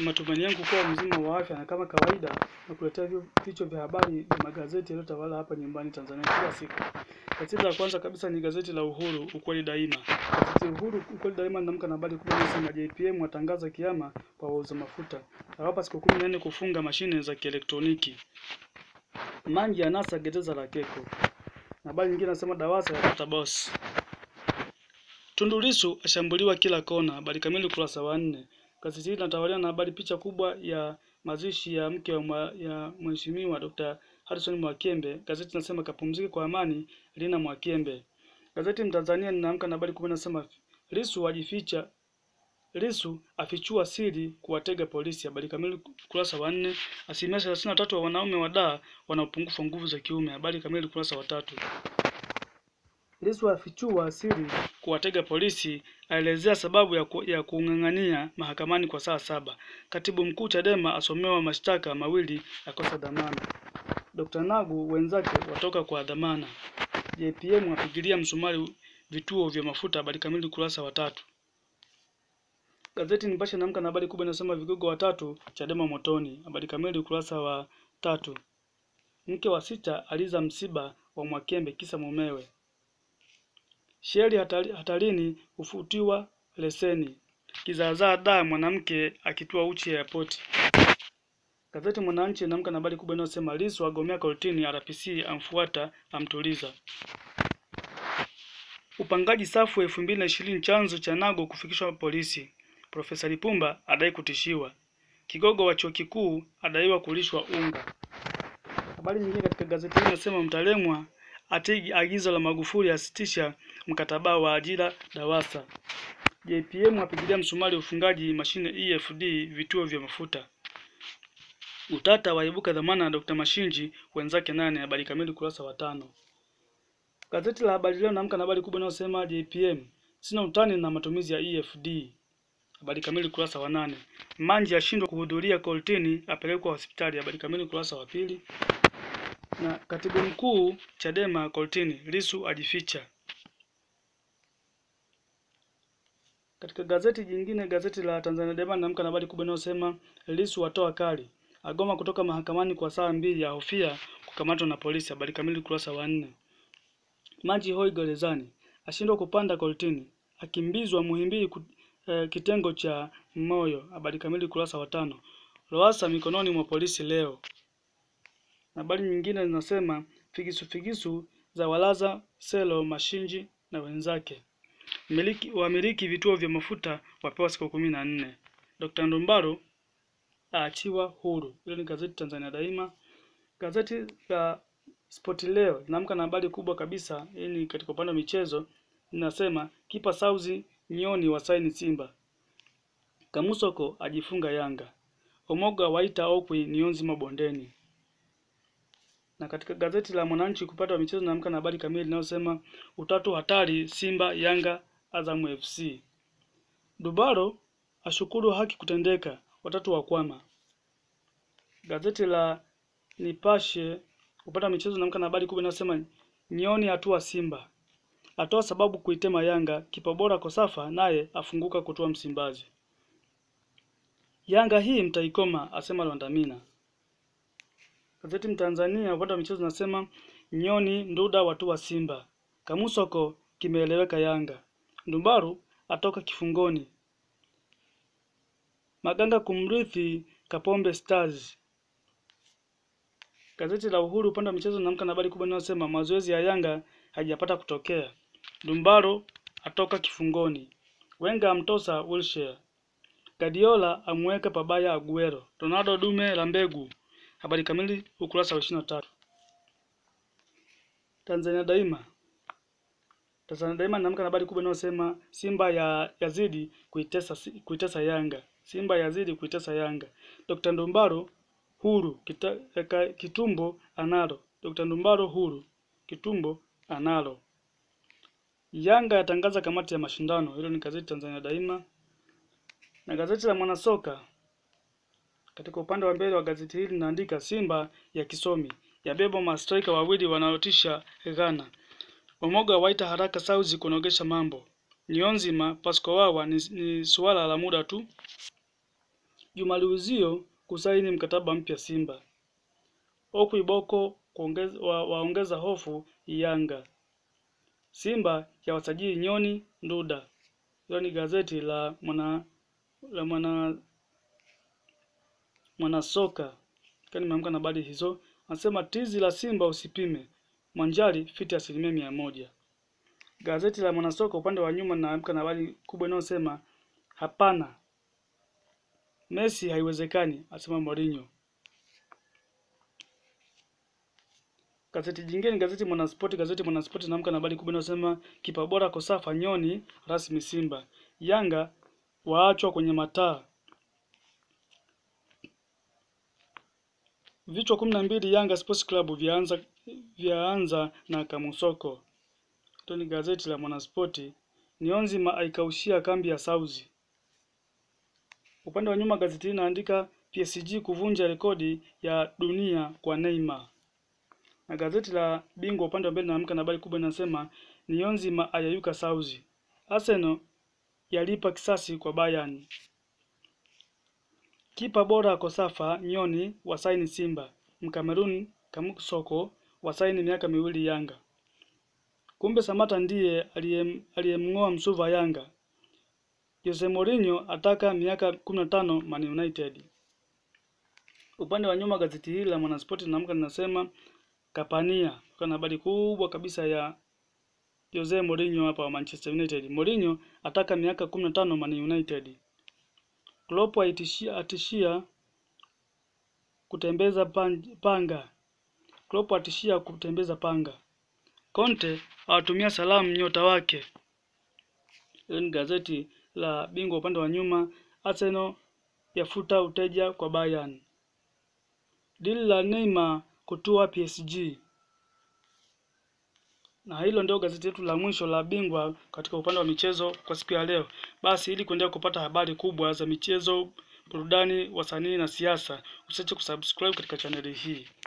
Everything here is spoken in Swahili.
Ni matumaini yangu kuwa mzima wa afya na kama kawaida na kuletea vichwa vya habari vya magazeti yaliyotawala hapa nyumbani Tanzania kila siku. Gazeti la kwanza kabisa ni gazeti la Uhuru, ukweli daima. Gazeti Uhuru, ukweli daima linaamka na habari kubwa inasema JPM watangaza kiama kwa wauza mafuta. Awapa siku kumi na nne kufunga mashine za kielektroniki. Mangi anasa gereza la Keko. Na habari nyingine nasema Dawasa yapata boss. Tundu Lissu ashambuliwa kila kona. Habari kamili ukurasa wa nne. Gazeti hili linatawaliwa na habari picha kubwa ya mazishi ya mke wa mwa, ya Mheshimiwa Dr. Harrison Mwakembe. Gazeti linasema kapumzike kwa amani Lina Mwakembe. Gazeti Mtanzania linaamka na habari kubwa inasema Lissu ajificha Lissu afichua siri kuwatega polisi. Habari kamili ukurasa wa nne. Asilimia thelathini na tatu wa wanaume wa Dar wana upungufu wa nguvu za kiume. Habari kamili ukurasa wa tatu. Lissu afichua siri kuwatega polisi, aelezea sababu ya, ku, ya kung'ang'ania mahakamani kwa saa saba. Katibu mkuu Chadema asomewa mashtaka mawili ya kosa dhamana. Dr. Nagu wenzake watoka kwa dhamana. JPM apigilia msumari vituo vya mafuta. Habari kamili ukurasa wa tatu. Gazeti Nipashe naamka na habari kubwa inasema vigogo watatu Chadema motoni. Habari kamili ukurasa wa tatu. Mke wa sita aliza msiba wa Mwakembe kisa mumewe. Sheri hatari, hatarini hufutiwa leseni. Kizaazaa da mwanamke akitua uchi airport. Gazeti Mwananchi inaamka na habari kubwa inayosema Lissu agomea kortini, RPC amfuata amtuliza. Upangaji safu elfu mbili na ishirini chanzo cha Nago kufikishwa polisi. Profesa Lipumba adai kutishiwa. Kigogo wa chuo kikuu adaiwa kulishwa unga. Habari nyingine katika gazeti hili inasema Mtalemwa atigi agizo la Magufuli asitisha mkataba wa ajira Dawasa. JPM apigilia msumari ufungaji mashine EFD vituo vya mafuta. Utata waibuka dhamana ya Dr. Mashinji wenzake nane. Habari kamili kurasa wa tano. Gazeti la Habari Leo naamka na habari kubwa inayosema JPM sina utani na matumizi ya EFD. Habari kamili kurasa wa nane. Manji ashindwa kuhudhuria kortini apelekwa hospitali. Habari kamili kurasa wa pili. Na katibu mkuu Chadema kortini, Lissu ajificha. Katika gazeti jingine, gazeti la Tanzania Daima naamka na habari kubwa inayosema Lissu watoa kali, agoma kutoka mahakamani kwa saa mbili, ahofia kukamatwa na polisi. Habari kamili kurasa wa nne. Maji hoi gerezani, ashindwa kupanda kortini, akimbizwa Muhimbili eh, kitengo cha moyo. Habari kamili kurasa wa tano. Lowassa mikononi mwa polisi leo. Habari nyingine zinasema figisu figisu za walaza Selo Mashinji na wenzake. Miliki, wamiliki vituo vya mafuta wapewa siku kumi na nne. Dr. Ndumbaro aachiwa huru. Hilo ni gazeti Tanzania Daima. Gazeti la Spoti Leo linaamka na habari kubwa kabisa. Hii ni katika upande wa michezo, linasema kipa Sauzi Nyoni wasaini Simba. Kamusoko ajifunga Yanga. Omoga waita Okwi nionzi mabondeni na katika gazeti la Mwananchi kupata wa michezo naamka na habari kamili inayosema utatu hatari Simba Yanga Azam FC. Dubaro ashukuru haki kutendeka, watatu wakwama. Gazeti la Nipashe kupata michezo naamka na habari kubwa inayosema Nyoni hatua Simba atoa sababu kuitema Yanga, kipa bora Kosafa naye afunguka kutoa Msimbazi. Yanga hii mtaikoma, asema Lwandamina. Gazeti Mtanzania upande wa michezo nasema Nyoni Nduda watu wa Simba. Kamusoko kimeeleweka Yanga. Ndumbaru atoka kifungoni. Maganga kumrithi Kapombe Stars. Gazeti la Uhuru upande wa michezo naamka na habari kubwa inayosema mazoezi ya Yanga hajapata kutokea. Ndumbaro atoka kifungoni. Wenga amtosa Wilshere. Guardiola amweka pabaya Aguero. Ronaldo dume la mbegu. Habari kamili ukurasa wa ishirini na tatu. Tanzania Daima. Tanzania Daima naamka na habari kubwa inayosema Simba ya yazidi kuitesa kuitesa Yanga. Simba yazidi kuitesa Yanga. Dr. Ndumbaro huru kita, eka, kitumbo analo. Dr. Ndumbaro huru kitumbo analo. Yanga yatangaza kamati ya mashindano. Hilo ni gazeti Tanzania Daima. Na gazeti la Mwanasoka katika upande wa mbele wa gazeti hili linaandika Simba ya kisomi yabeba mastrika wawili wanaotisha Ghana. Omoga waita haraka Sauzi kunogesha mambo. Nionzima Pasco Wawa ni, ni suala la muda tu. Juma Luizio kusaini mkataba mpya Simba. Oku Iboko kuongeza, wa, waongeza hofu Yanga. Simba ya wasajili Nyoni Nduda. Hilo ni gazeti la mwana la mwana mwanasoka kani nimeamka na habari hizo. Anasema tizi la Simba usipime. Mwanjali fiti asilimia mia moja. Gazeti la Mwanasoka upande wa nyuma naamka na habari kubwa inayosema hapana, Messi haiwezekani, asema Mourinho. Gazeti jingine ni gazeti Mwanaspoti. Gazeti Mwanaspoti naamka na habari kubwa inayosema kipa bora Kosafa Nyoni rasmi Simba. Yanga waachwa kwenye mataa. Vichwa kumi na mbili Yanga Sports Club vyaanza vyaanza na Kamusoko. Hilo ni gazeti la Mwanaspoti. Nionzima aikaushia kambi ya Sauzi. Upande wa nyuma gazeti hili inaandika PSG kuvunja rekodi ya dunia kwa Neymar. Na gazeti la Bingwa upande wa mbele naamka na habari kubwa inasema Nionzima ayayuka Sauzi. Arsenal yalipa kisasi kwa Bayern. Kipa bora Kosafa Nyoni wasaini Simba. Mkamerun Kamusoko wasaini miaka miwili Yanga. Kumbe Samata ndiye aliyem- aliyemng'oa Msuva Yanga. Jose Mourinho ataka miaka 15 Man United. Upande wa nyuma gazeti hili la Mwanaspoti linaamka linasema Kapania, kuna habari kubwa kabisa ya Jose Mourinho hapa wa Manchester United. Mourinho ataka miaka 15 Man United. Klopp aitishia, atishia kutembeza pan- panga. Klopp atishia kutembeza panga. Conte awatumia salamu nyota wake. Hilo ni gazeti la Bingwa upande wa nyuma. Arsenal yafuta uteja kwa Bayern. Dili la Neymar kutua PSG. Na hilo ndio gazeti letu la mwisho la Bingwa katika upande wa michezo kwa siku ya leo. Basi ili kuendelea kupata habari kubwa za michezo, burudani, wasanii na siasa, usiache kusubscribe katika chaneli hii.